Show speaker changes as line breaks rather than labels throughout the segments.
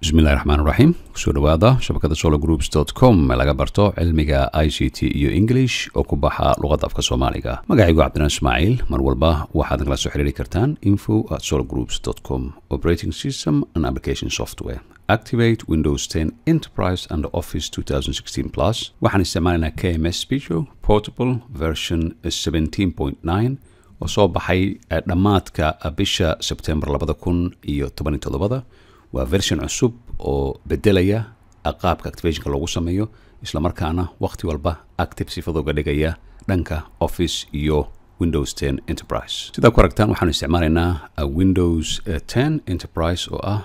bismillahi raxmaan raxiim kusoo dhawaada shabakada sologroups com ee laga barto cilmiga i c t iyo english oo ku baxa luqadda afka soomaaliga magacaygu cabdinaan ismaaciil mar walba waxaad nagala soo xiriiri kartaan info at sologroups com operating system and application software activate windows 10 enterprise and office 2016 plus waxaan isticmaalaynaa kms speecho portable version 17.9 oo soo baxay dhammaadka bisha sebtembar labada kun iyo toban iyo toddobada waa version cusub oo bedelaya qaabka activationka loogu sameeyo islamarkaana waqti walba active sifadooga dhigaya dhanka office iyo windows 10 enterprise sidaa ku aragtaan waxaanu isticmaalaynaa windows 10 enterprise oo ah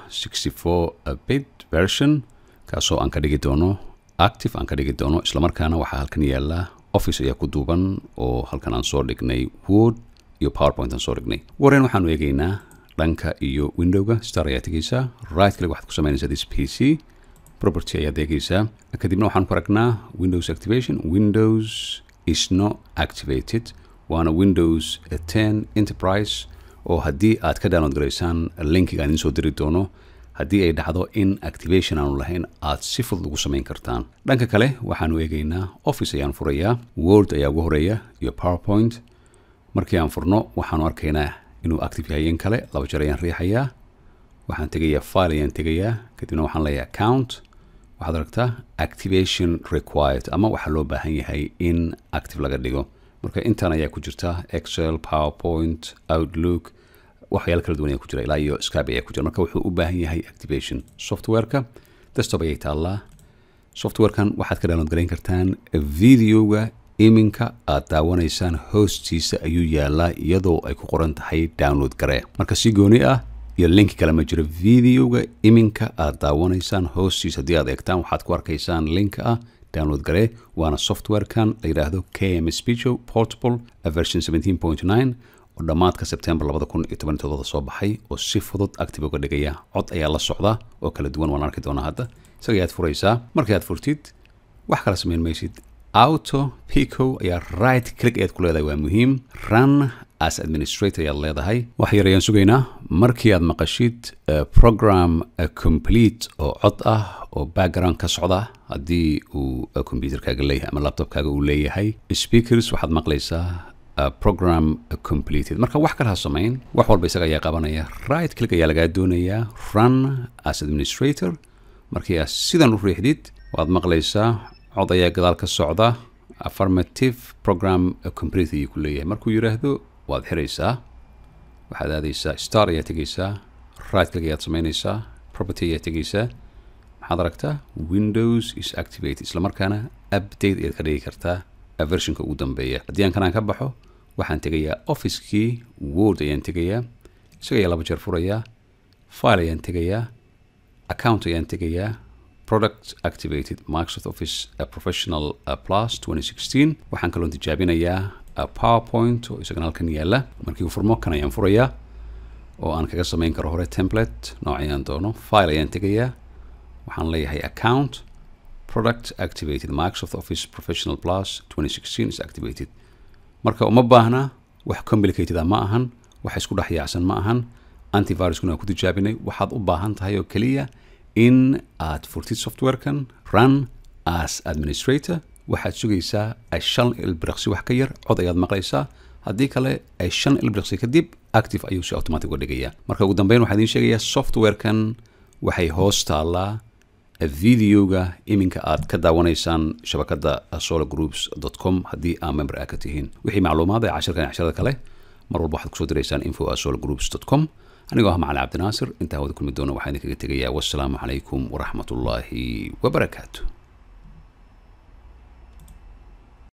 64 bit version kaasoo aan ka dhigi doono active aan ka dhigi doono islamarkaana waxaa halkan yaala office ayaa ku duuban oo halkan aan soo dhignay word iyo powerpoint aan soo dhignay wareen waxaanu eegaynaa dhanka iyo windowga star ayaa tegeysaa right kale waxaad ku samaynaysaa this p c property ayaad eegeysaa kadibna waxaan ku aragnaa windows activation windows is not activated waana windows 10 enterprise oo haddii aad ka download garaysaan linkiga aan idiin soo diri doono haddii ay dhacdo in activation aanu lahayn aad si fudud ugu samayn kartaan dhanka kale waxaanu eegaynaa office ayaan furayaa word ayaa ugu horeeya iyo powerpoint markii aan furno waxaanu arkaynaa inuu active yahay in kale laba jeer ayaan riixayaa waxaan tegayaa file ayaan tegayaa kadibna waxaan leeyahay account waxaad aragtaa activation required ama waxaa loo baahan yahay in active laga dhigo marka intan ayaa ku jirta excel powerpoint outlook waxyaalo kala duwan ayaa ku jira ilaa iyo skype ayaa ku jira marka wuxuu u baahan yahay activation softwareka desktop ayay taallaa softwarekan waxaad ka download garayn kartaan videoga iminka aad daawanaysaan hoostiisa ayuu yaalaa iyadoo ay ku qoran tahay download garee marka si gooni ah iyo linki kale ma jiro videoga iminka aad daawanaysaan hoostiisa haddii aad eegtaan waxaad ku arkaysaan linka ah download garee waana softwarekan la yidhaahdo km speecho portable version 17.9 oo dhammaadka sebtembar labada kun iyo toban todobada soo baxay oo si fudud active uga dhigaya cod ayaa la socda oo kala duwan waan arki doonaa hadda isaga ayaad furaysaa markii aad furtid wax kala samayn maysid auto pico ayaa right click eed ku leedahay waa muhiim run as administrator ayaad leedahay wax yar ayaan sugaynaa markii aad maqashid program complete oo cod ah oo background ka socda haddii uu computerkaaga leeyahay ama laptopkaaga uu leeyahay speakers waxaad maqlaysaa program completed marka wax kale ha samayn wax walba isaga ayaa qabanaya right click ayaa lagaa doonayaa run as administrator markii aad sidan u riixdid waad maqlaysaa cod ayaa gadaal ka socda affirmative program complete ayuu ku leeyahay markuu yidhaahdo waad xiraysaa waxaad aadaysaa star ayaa tegaysaa right click ayaad samaynaysaa property ayaa tegaysaa maxaad aragtaa windows is activate islamarkaana update ayaad ka dhigi kartaa versionka ugu dambeeya haddii aan kanaan ka baxo waxaan tegayaa officekii word ayaan tegayaa isaga ayaa laba jeer furayaa file ayaan tegayaa account ayaan tegayaa product activated microsoft office uh, professional uh, plus 2016 waxaan kaloo tijaabinayaa uh, powerpoint oo isagana halkan yaala markii uu furmo kan ayaan furayaa oo aan kaga samayn karo hore template noocayaan doono file ayaan tegayaa waxaan leeyahay account product activated microsoft office professional plus 2016 is activated marka uma baahna wax complicated ah ma ahan wax isku dhex yaacsan ma ahan antiviruskuna aan ku tijaabinay waxaad u baahan tahay oo keliya in aad furtid softwarekan run as administrator waxaad sugaysaa shan ilbiriqsi wax ka yar cod ayaad maqlaysaa haddii kale shan ilbiriqsi kadib active ayuu si automatic uga dhigaya marka ugu dambeyn waxaa idiin sheegayaa softwarekan waxay hoos taallaa videoga iminka aad ka daawanaysaan shabakada sologroups com haddii aa member a ka tihiin wixii macluumaad ee cashirkan casharada kale mar walba waxaad kusoo diraysaan info at sologroups com anigoo ah macali cabdinaasir intaa wada kulmi doona waxaa idinkaga tegayaa wassalaamu calaykum waraxmat ullaahi wabarakaatu